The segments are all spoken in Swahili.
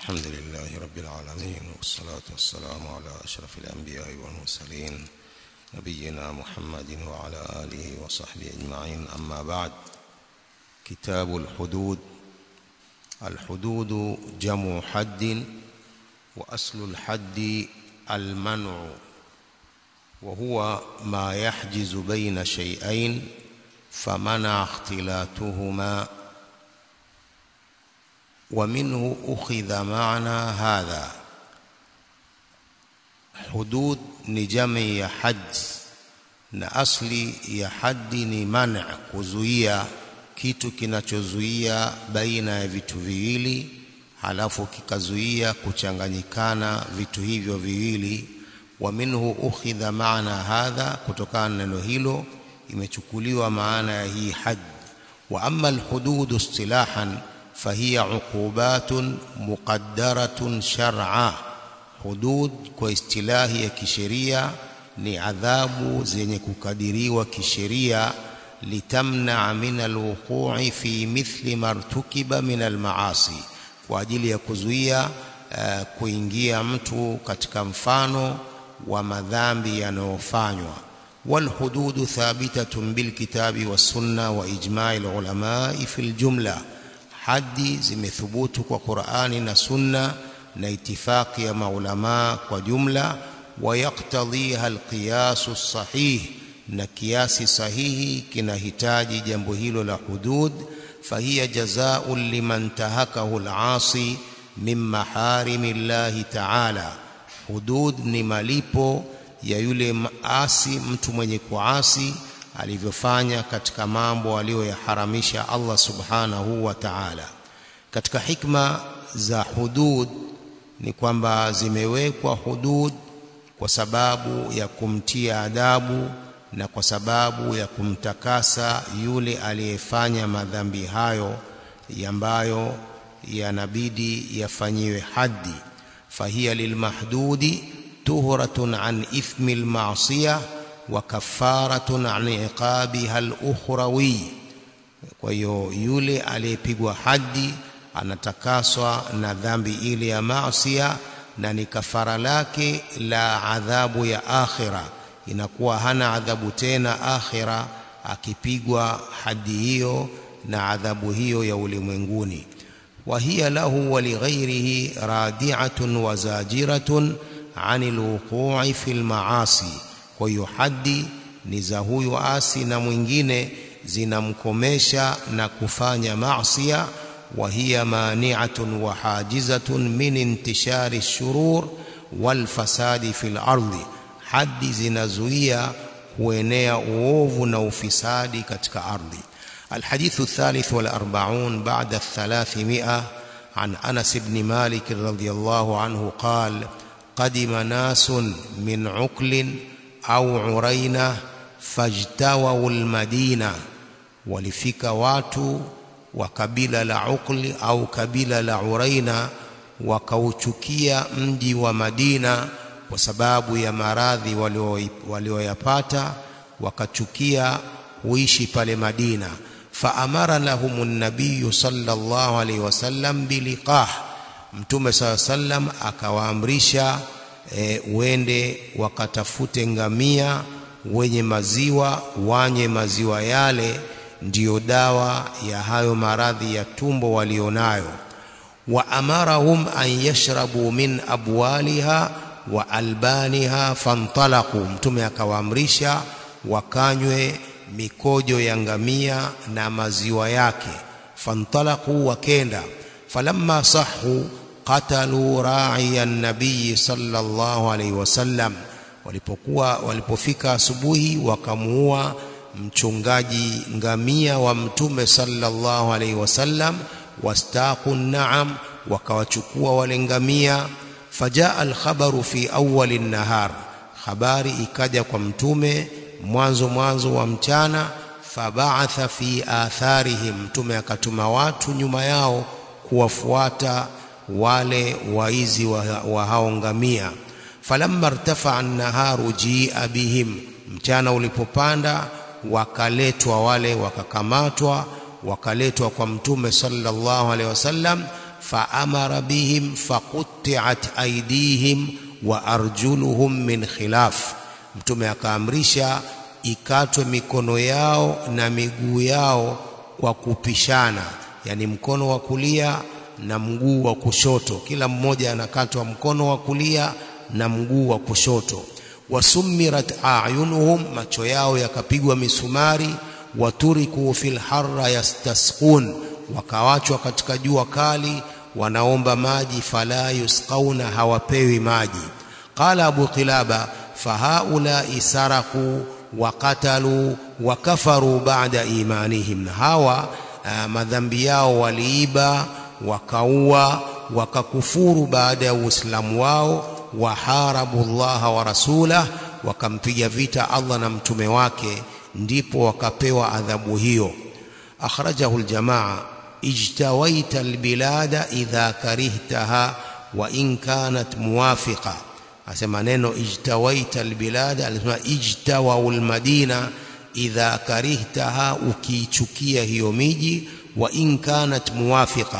الحمد لله رب العالمين والصلاة والسلام على أشرف الأنبياء والمرسلين نبينا محمد وعلى آله وصحبه أجمعين أما بعد كتاب الحدود الحدود جمع حد وأصل الحد المنع وهو ما يحجز بين شيئين فمنع اختلاتهما ومنه أخذ معنى هذا hudud ni jami ya haji na asli ya hadi ni mana kuzuia kitu kinachozuia baina ya vitu viwili halafu kikazuia kuchanganyikana vitu hivyo viwili wa minhu ukhidha maana hadha kutokana na neno hilo imechukuliwa maana ya hii haji wa amma alhudud istilahan fahiya uqubatun muqaddaratun shar'a hudud kwa istilahi ya kisheria ni adhabu zenye kukadiriwa kisheria litamna min alwuqu'i fi mithli martukiba min almaasi kwa ajili ya kuzuia uh, kuingia mtu katika mfano wa madhambi yanayofanywa والحدود ثابتة بالكتاب والسنة وإجماع العلماء في الجملة حد زمثبوت وقرآن سنة na itifaki ya maulama kwa jumla wayaktadhiha alqiyasu sahih na kiasi sahihi kinahitaji jambo hilo la hudud fahiya jazaa'un liman tahakahu alasi min maharimi llahi ta'ala hudud ni malipo ya yule maasi mtu mwenye kuasi alivyofanya katika mambo aliyoyaharamisha Allah subhanahu wa ta'ala katika hikma za hudud ni kwamba zimewekwa hudud kwa sababu ya kumtia adabu na kwa sababu ya kumtakasa yule aliyefanya madhambi hayo ambayo yanabidi yafanyiwe haddi fahiya lilmahdudi tuhratun an ithmi almasiyah wa kafaratun an iqabiha alukhrawi kwa hiyo yule aliyepigwa haddi anatakaswa na dhambi ile ya maasiya na ni kafara lake la adhabu ya akhira inakuwa hana adhabu tena akhira akipigwa hadi hiyo na adhabu hiyo ya ulimwenguni wa hiya lahu wa lighairihi radi'atun wa zajiratun anil wuqu'i fil maasi kwa hiyo hadi ni za huyu asi na mwingine zinamkomesha na kufanya maasiya وهي مانعة وحاجزة من انتشار الشرور والفساد في الأرض حد زنزوية kuenea uovu na ufisadi katika ardhi الحديث الثالث والأربعون بعد الثلاثمائة عن أنس بن مالك رضي الله عنه قال قدم ناس من عقل أو عرينة فاجتووا المدينة ولفك واتوا wa kabila la Uqli au kabila la Uraina wakauchukia mji wa Madina kwa sababu ya maradhi walioyapata wakachukia kuishi pale Madina faamara lahum an-nabiy sallallahu alaihi wasallam biliqah mtume saa sallam akawaamrisha e, uende wakatafute ngamia wenye maziwa wanye maziwa yale ndiyo dawa ya hayo maradhi ya tumbo walionayo wa amarahum an yashrabu min abwaliha wa albaniha fantalaqu mtume akawaamrisha wakanywe mikojo ya ngamia na maziwa yake fantalaqu wakenda falamma sahu qatalu ra'iya nabii sallallahu alaihi wasallam walipokuwa walipofika asubuhi wakamuua mchungaji ngamia wa mtume sallallahu alaihi wasallam wastaqu na'am wakawachukua wale ngamia fajaa alkhabaru fi awwali nahar habari ikaja kwa mtume mwanzo mwanzo wa mchana fabaatha fi atharihim mtume akatuma watu nyuma yao kuwafuata wale waizi wa, wa hao ngamia falamma irtafa an-naharu jia bihim mchana ulipopanda wakaletwa wale wakakamatwa wakaletwa kwa mtume sallallahu alaihi wasallam faamara bihim faqutti'at aydihim wa arjuluhum min khilaf mtume akaamrisha ikatwe mikono yao na miguu yao kwa kupishana yani mkono wa kulia na mguu wa kushoto kila mmoja anakatwa mkono wa kulia na mguu wa kushoto wasummirat ayunuhum macho yao yakapigwa misumari waturiku fil harra yastasqun wakawachwa katika jua kali wanaomba maji fala yusqauna hawapewi maji qala abu qilaba fahaulai saraku waqatalu wakafaru ba'da imanihim hawa uh, madhambi yao waliiba wakaua wakakufuru baada ya uislamu wao waharabu llaha wa rasulah wakampiga vita Allah na mtume wake ndipo wakapewa adhabu hiyo akhrajahu aljamaa ijtawaita albilada idha karihtaha wa in kanat muwafiqa asema neno ijtawaita albilada alisema ijtawau almadina idha karihtaha ukiichukia hiyo miji wa in kanat muwafiqa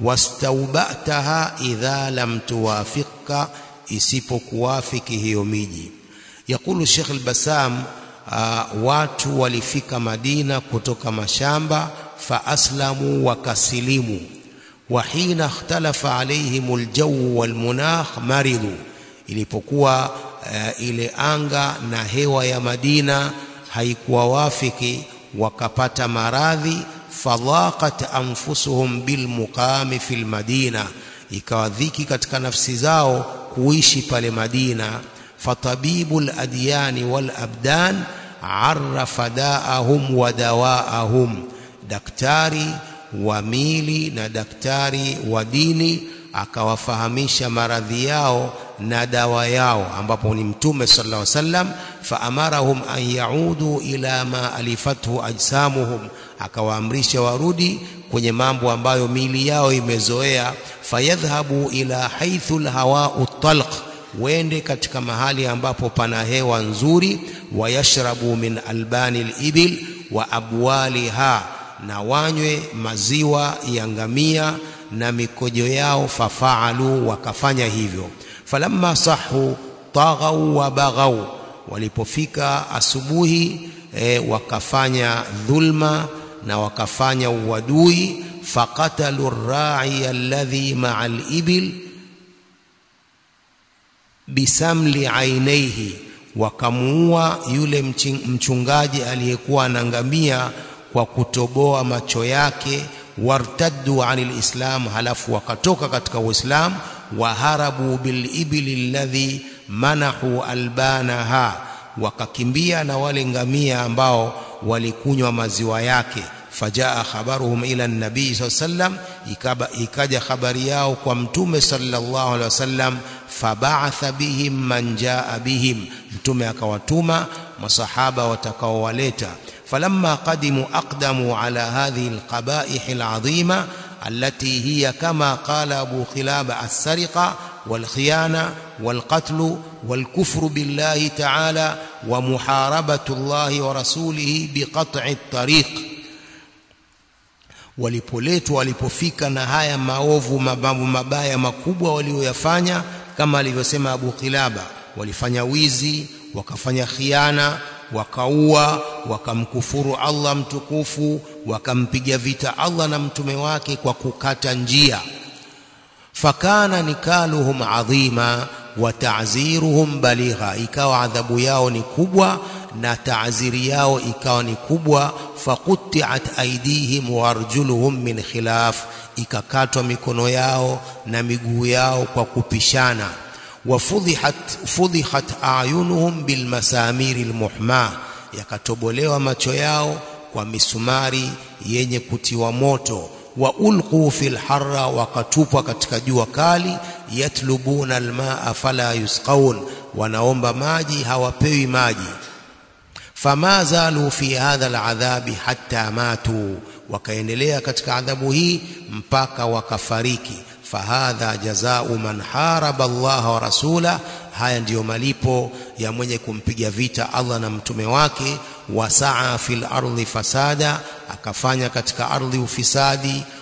wastaubataha idha lam tuwafiqka isipokuwafiki hiyo miji yakulu Sheikh al-Bassam uh, watu walifika Madina kutoka mashamba fa aslamu wakasilimu wa hina ikhtalafa alaihim aljaw walmunakh maridu ilipokuwa uh, ile anga na hewa ya Madina haikuwa wafiki wakapata maradhi fadhaqat anfusuhum bilmuqami fil madina ikawa dhiki katika nafsi zao kuishi pale Madina fatabibul adyani wal abdan arrafa daahum wa dawaahum daktari wa mili na daktari wa dini akawafahamisha maradhi yao na dawa yao ambapo ni mtume sallallahu alaihi wasallam faamarahum an yaudu ila ma alifathu ajsamuhum akawaamrisha warudi kwenye mambo ambayo miili yao imezoea fayadhhabu ila haithu alhawa'u talq wende katika mahali ambapo pana hewa nzuri wayashrabu min albani alibil wa abwaliha na wanywe maziwa ya ngamia na mikojo yao fafaalu wakafanya hivyo falamma sahu taghau wa baghau walipofika asubuhi e, wakafanya dhulma na wakafanya uadui faqatalu ar-ra'i alladhi ma'a al-ibil bisamli ainaihi wakamuua yule mchungaji aliyekuwa anangamia kwa kutoboa macho yake wartaddu anil islam halafu wakatoka katika uislamu waharabu bilibili alladhi manahu albanaha wakakimbia na wale ngamia ambao walikunywa maziwa yake fajaa khabaruhum ila nabii sallam ikaja habari yao kwa mtume sallallahu alaihi wasallam faba'atha bihim man jaa bihim mtume akawatuma masahaba watakaowaleta falamma qadimu aqdamu ala hadhihi alqaba'ih al'azima التي هي كما قال أبو خلاب السرقة والخيانة والقتل والكفر بالله تعالى ومحاربة الله ورسوله بقطع الطريق walipoletwa walipofika na haya maovu mambo mabaya makubwa walioyafanya kama alivyosema Abu Kilaba walifanya wizi wakafanya khiana wakaua wakamkufuru Allah mtukufu wakampiga vita Allah na mtume wake kwa kukata njia fakana nikaluhum adhima wa ta'ziruhum baligha ikawa adhabu yao ni kubwa na taaziri yao ikawa ni kubwa faqutti'at aydihim wa arjuluhum min khilaf ikakatwa mikono yao na miguu yao kwa kupishana wafudhihat fudhihat ayunuhum bilmasamiri almuhma yakatobolewa macho yao kwa misumari yenye kutiwa moto wa ulqu fil harra wakatupwa katika jua kali yatlubuna almaa fala yusqaun wanaomba maji hawapewi maji fama zalu fi hadha aladhabi hatta matu wakaendelea katika adhabu hii mpaka wakafariki fahadha jazau man haraba Allah wa rasula haya ndiyo malipo ya mwenye kumpiga vita Allah na mtume wake wasaa fil ardi fasada akafanya katika ardhi ufisadi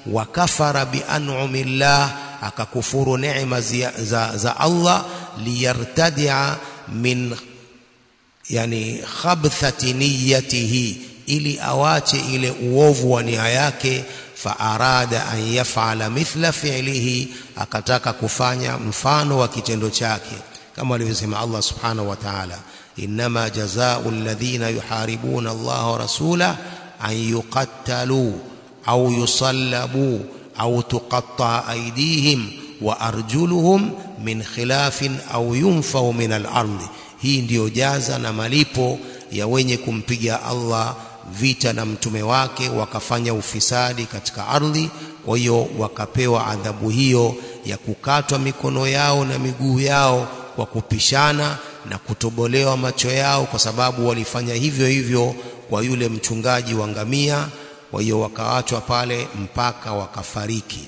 wa kafara bi an'amillah akakufuru neema za, za Allah liyartadia min yani khabthati niyatihi ili awache ile uovu wa nia yake faarada an yafala mithla fi'lihi akataka kufanya mfano wa kitendo chake kama alivyosema Allah subhanahu wa ta'ala inma jazaa'u alladhina yuharibuna Allah wa rasulahu an yuqattalu au yusallabu au tuqatta aydihim wa arjuluhum min khilafin au yunfau min al-ardi hii ndiyo jaza na malipo ya wenye kumpiga Allah vita na mtume wake wakafanya ufisadi katika ardhi kwa hiyo wakapewa adhabu hiyo ya kukatwa mikono yao na miguu yao kwa kupishana na kutobolewa macho yao kwa sababu walifanya hivyo hivyo kwa yule mchungaji wa ngamia kwa hiyo wakaachwa pale mpaka wakafariki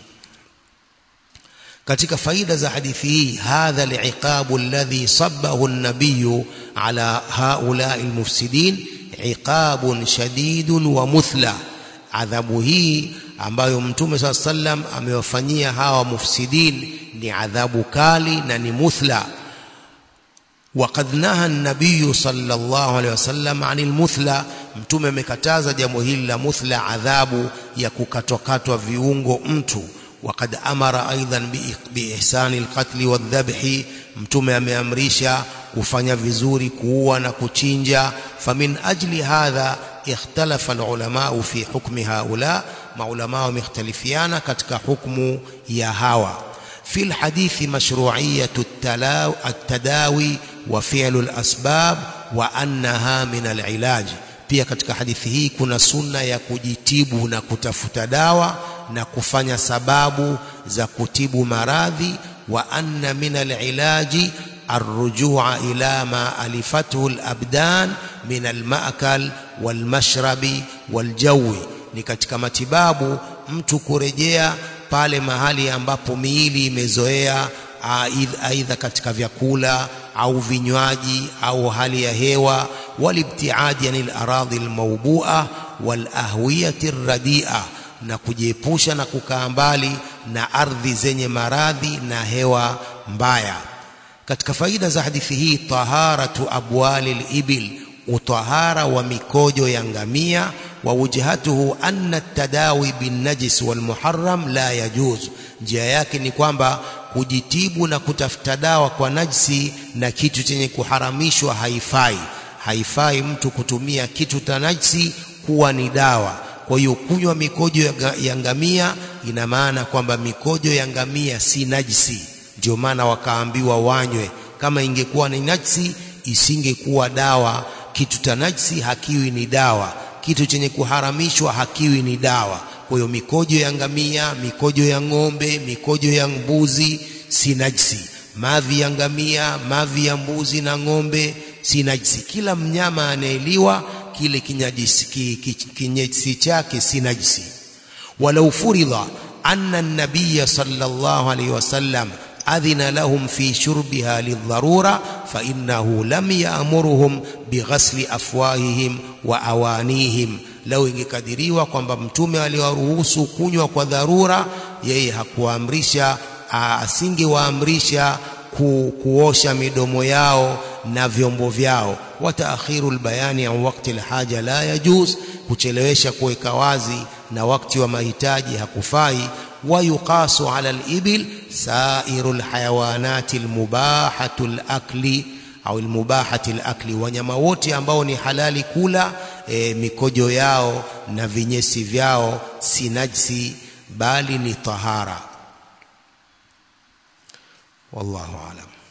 katika faida za hadithi hii hadha aliqabu alladhi sabbahu an-nabiy ala haula'i almufsidin iqabun shadidun wa muthla adhabu hii ambayo mtume saa sallam amewafanyia hawa mufsidin ni adhabu kali na ni muthla وقد نهى النبي صلى الله عليه وسلم عن المثلى mtume amekataza jambo hili la muthla adhabu ya kukatwakatwa viungo mtu وقد امر ايضا باحسان القتل والذبح mtume ameamrisha kufanya vizuri kuua na kuchinja famin ajli hadha ikhtalafa alulama fi hukmi haula maulama wamekhtalifiana katika hukmu ya hawa في الحديث مشروعية التداوي وفعل الأسباب وأنها من العلاج pia katika hadithi hii kuna sunna ya kujitibu na kutafuta dawa na kufanya sababu za kutibu maradhi wa anna min alilaji arrujua ila ma alifathu alabdan min almaakal walmashrabi waljawi ni katika matibabu mtu kurejea pale mahali ambapo miili imezoea aidha katika vyakula au vinywaji au hali ya hewa walibtiadi anil aradhi almawbua walahwiyati radia na kujiepusha na kukaa mbali na ardhi zenye maradhi na hewa mbaya katika faida za hadithi hii taharatu abwali libil utahara wa mikojo ya ngamia wa wujhatuhu anna tadawi bin najis wal muharram la yajuz njia yake ni kwamba kujitibu na kutafuta dawa kwa najisi na kitu chenye kuharamishwa haifai haifai mtu kutumia kitu cha najisi kuwa ni dawa kwa hiyo kunywa mikojo ya ngamia ina maana kwamba mikojo ya ngamia si najisi ndio maana wakaambiwa wanywe kama ingekuwa ni najisi isingekuwa dawa kitu cha najisi hakiwi ni dawa kitu chenye kuharamishwa hakiwi ni dawa kwa hiyo mikojo ya ngamia mikojo ya ng'ombe mikojo ya mbuzi si najisi mavi ya ngamia mavi ya mbuzi na ng'ombe si najisi kila mnyama anayeliwa kile kinyesi chake si najisi walau furidha anna an-nabiy sallallahu alayhi wasallam adhina lahum fi shurbiha lidharura fa innahu lam ya'muruhum bighasli afwahihim wa awanihim lau ingekadiriwa kwamba mtume aliwaruhusu kunywa kwa dharura yeye hakuamrisha asingewaamrisha ku, kuosha midomo yao na vyombo vyao wa taakhiru albayani an waqti alhaja la yajuz kuchelewesha kuweka wazi na wakati wa mahitaji hakufai wa yuqasu ala alibil sairu alhayawanati almubahatu alakli au almubahati alakli wanyama wote ambao ni halali kula e, mikojo yao na vinyesi vyao si najsi bali ni tahara wallahu alam